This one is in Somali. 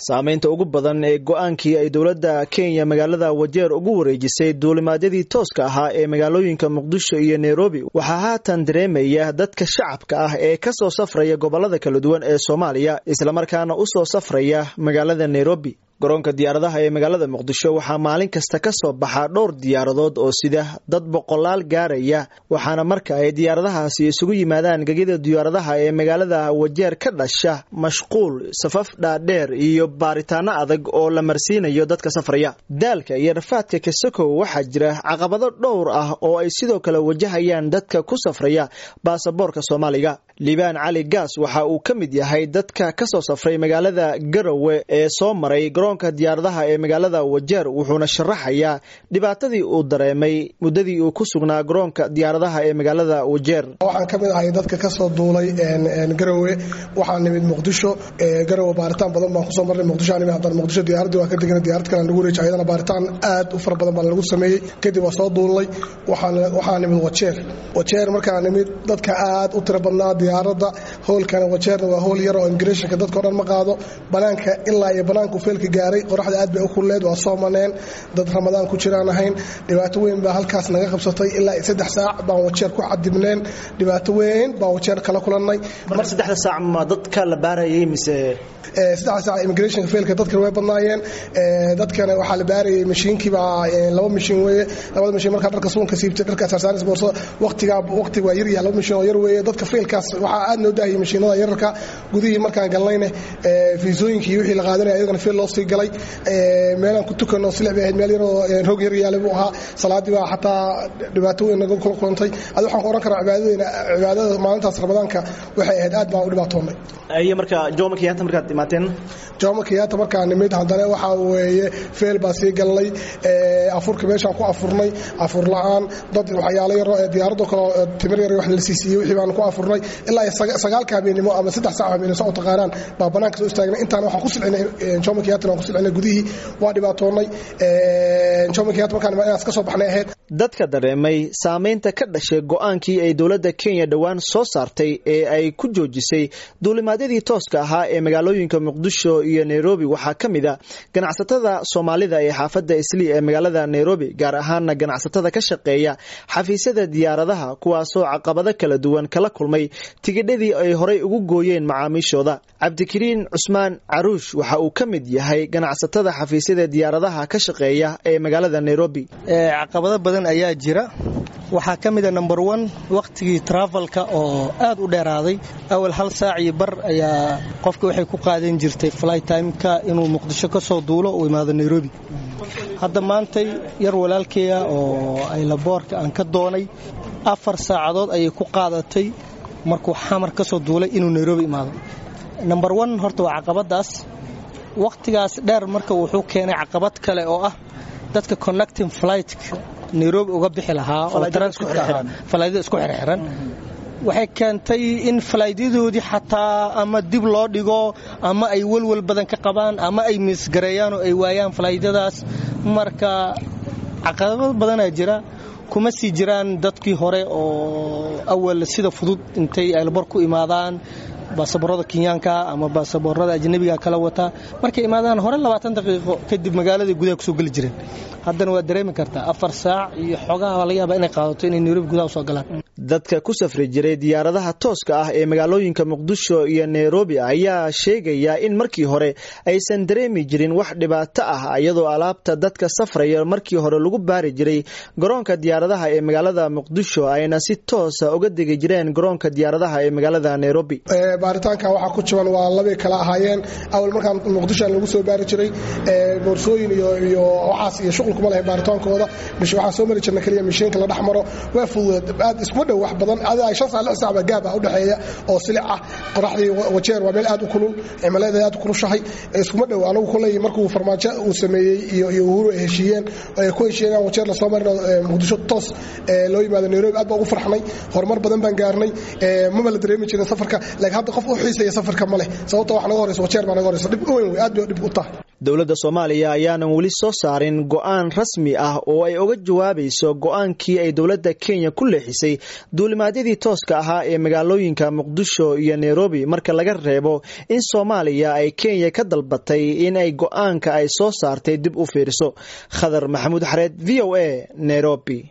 saamaynta ugu badan ee go-aankii ay dowladda kenya magaalada wajeer ugu wareejisay duulimaadyadii tooska ahaa ee magaalooyinka muqdisho iyo nairobi waxaa haatan dareemaya dadka shacabka ah ee ka soo safraya gobolada kala duwan ee soomaaliya islamarkaana u soo safraya magaalada nairobi garoonka diyaaradaha ee magaalada muqdisho waxaa maalin kasta ka soo baxa dhowr diyaaradood oo sida dad boqolaal gaaraya waxaana marka ay diyaaradahaasi isugu yimaadaan gegida diyaaradaha ee magaalada wajeer ka dhasha mashquul safaf dhaadheer iyo baaritaano adag oo la marsiinayo dadka safraya daalka iyo rafaadka kasakow waxaa jira caqabado dhowr ah oo ay sidoo kale wajahayaan dadka ku safraya baasaboorka soomaaliga liibaan cali gaas waxa uu ka mid yahay dadka kasoo safray magaalada garowe ee soo maray garoonka diyaaradaha ee magaalada wajeer wuxuuna sharaxayaa dhibaatadii uu dareemay muddadii uu ku sugnaa garoonka diyaaradaha ee magaalada wajeer waxaan ka mid ahay dadka kasoo duulay garowe waxaan nimid muqdisho garowe baaritaan badan baan kusoo marnay muqdisho nimid haddana muqdisho diyaaraddii waan ka degna diyaarad kale lagu wareejay ayadana baaritaan aad u fara badan baa lagu sameeyey kadib waa soo duulnay waxaan nimid wajeer wajeer markaan nimid dadka aad u tiro badnaa diyaaradda hoolkana wajeerna waa hool yar oo immigrationka dadka o dhan ma qaado banaanka ilaa iyo banaanku feelka gaaray qoraxda aad bay u kulleed waa soo maneen dad ramadaan ku jiraan ahayn dhibaato weyn baa halkaas naga qabsatay ilaa saddex saac baan wajeer ku cadibneen dhibaato weyn baan wajeer kala kulannay mar saddexda saac ma dadka la baarayay mise saddexda saac immigrationka feelka dadkana way badnaayeen dadkana waxaa la baarayay mashiinkii baa laba mashiin weeye labada mashiin markaa dharka suunka siibtay dharka sarsaaris boorso waqtigaa waqtiga waa yaryaha laba mashiin oo yar weeye dadka feelkaas waxaa aad noo daahiyay mashiinada yararka gudihii markaan galnayne fiisooyinkii wixii la qaadanaya ayagana feel loo sii galay meelaan ku tukano silix bay ahayd meel yaroo roog yar yaale buu ahaa salaadii baa xataa dhibaato weyn naga kula kulantay adi waxaan ku ohan karaa cibaadadeyna cibaadada maalintaas ramadaanka waxay ahayd aad baan u dhibaatoonnay iyo marka jomo kenyatta markaad imaateen jomo kenyatta markaan nimid haddana waxaa weeye feel baa sii galnay afurka meeshaan ku afurnay afur la-aan dad waxyaalo yaro ee diyaaradoo kale timir yar wax la siisiiyey wixii baan ku afurnay ilaa sagaalka habeenimo ama saddex saac habeenimo sa u taqaanaan baa banaanka soo istaagnay intaan waxaan ku silcinay jomo kenyatta waan ku silcinay gudihii waa dhibaatoonnay jomo kenyatta markaan inaas ka soo baxnay ahayd dadka dareemay saamaynta ka dhashay go-aankii ay dowladda kenya dhowaan soo saartay ee ay ku joojisay duulimaadyadii tooska ahaa ee magaalooyinka muqdisho iyo nairobi waxaa ka mid a ganacsatada soomaalida ee xaafadda islii ee magaalada nairobi gaar ahaana ganacsatada ka shaqeeya xafiisyada diyaaradaha kuwaasoo caqabado kala duwan kala kulmay tigidhadii ay horay ugu gooyeen macaamiishooda cabdikariin cusmaan caruush waxa uu ka mid yahay ganacsatada xafiisyada diyaaradaha ka shaqeeya ee magaalada nairobi caqabado badan ayaa jira waxaa ka mida number one wakhtigii travelka oo aad u dheeraaday awal hal saac iyo bar ayaa qofka waxay ku qaadan jirtay flight timeka inuu muqdisho ka soo duulo uu imaado nairobi hadda maantay yar walaalkeya oo aylaboorka aan ka doonay afar saacadood ayay ku qaadatay markuu xamar ka soo duulay inuu nairobi imaado number one horta waa caqabadaas wakhtigaas dheer marka wuxuu keenay caqabad kale oo ah dadka connecting flightka nairobi uga bixi lahaa oo transitkafalaydada isku xirxiran waxay keentay in falaydadoodii xataa ama dib loo dhigo ama ay welwel badan ka qabaan ama ay miisgareeyaan oo ay waayaan falaydadaas marka caqabad badanaa jira kuma sii jiraan dadkii hore oo awal sida fudud intay aylbor ku imaadaan baasaboorada kenyaanka ama baasaboorada ajnabiga kala wata markay imaadaan hore labaatan daqiiqo kadib magaalada gudaha kusoo geli jireen haddana waad dareemi kartaa afar saac iyo xoogaha laga yaaba inay qaadato inay nairobi gudaha usoo galaan dadka ku safri jiray diyaaradaha tooska ah ee magaalooyinka muqdisho iyo nairobi ayaa sheegaya in markii hore aysan dareemi jirin wax dhibaato ah iyadoo alaabta dadka safraya markii hore lagu baari jiray garoonka diyaaradaha ee magaalada muqdisho ayna si toosa uga degi jireen garoonka diyaaradaha ee magaalada nairobi baaritaanka waxaa ku jiban waa labay kala ahaayeen awal markaan muqdishoan lagu soo baari jiray boorsooyin iyo waxaas iyo shuqulkuma lahay baaritaankooda waxaan soo mari jirna keliya mishiinka la dhex maro waa fududeed aad iskuma dhow wax badan adi shan saa lix saac baa gaab ah udhexeeya oo silic ah qoraxdii wajeer waa meel aad u kulul cimiladeeda aad u kulushahay iskuma dhow anagu koley markuu farmaajo uu sameeyey iyo iyo uhuru ay heshiiyeen ay ku heshiiyeen wajeer lasoo marino muqdisho toos loo yimaado nairobi aad baa ugu farxnay horumar badan baan gaarnay maba la dareemi jirin safarka laakiin hadda qof u xiisaya safarka ma leh sababta wax naga horeysa wajeer baa naga horeysa dhib weyn wey aad bay dhib u tahay dowladda soomaaliya ayaanan weli soo saarin go-aan rasmi ah oo ay oga jawaabayso go-aankii ay dowladda kenya ku leexisay duulimaadyadii tooska ahaa ee magaalooyinka muqdisho iyo nairobi marka laga reebo in soomaaliya ay kenya ka dalbatay in ay go-aanka ay soo saartay dib u fiiriso khadar maxamuud xareed v o a nairobi